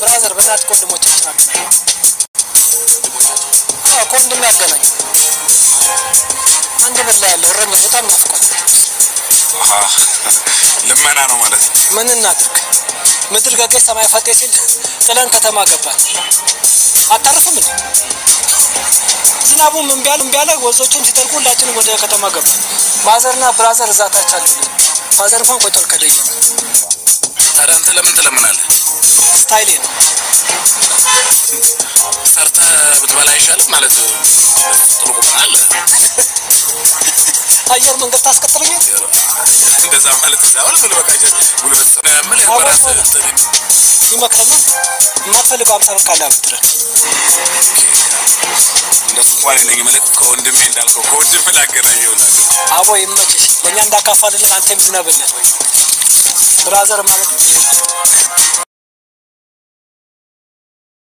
ብራዘር በእናትህ ከወንድሞቻችን አገናኝ። አዎ ከወንድም ያገናኝ። አንድ ብር ላይ ያለው እረኛ በጣም ናፍቋል። አሃ፣ ልመና ነው ማለት ነው። ምን እናድርግ? ምድር ገገች ሰማይ ፈጤ ሲል ጥለን ከተማ ገባን። አታርፍም እንዴ? ዝናቡም እምቢ አለ እምቢ አለ፣ ወንዞቹም ሲጠልቁ ሁላችንም ወደ ከተማ ገባን። ማዘርና ብራዘር እዛ ታች አሉልን። ፋዘር እንኳን ቆይቷል ከደየ ታዲያ አንተ ለምን ትለምናለህ? ስታይሌ ነው። ሰርተህ ብትበላ አይሻልም? ማለት ጥሩ ቁመና አለ። አየር መንገድ ታስቀጥለኛል። እንደዛ ማለት እዛ አሁን ምን በቃ ጉልበት ምን አዎ፣ በራስ አዎ። እንትን ይመክረኛል። የማትፈልገው አምሳ ብር ካለ አበድረን። እንደሱ እንኳን የለኝም። መልክ ከወንድሜ እንዳልከው ከወንድሜ ላገናኘው እላለሁ። አቦ ይመችሽ። ለእኛ እንዳካፋልልን አንተም ዝነብልን። ብራዘር ማለት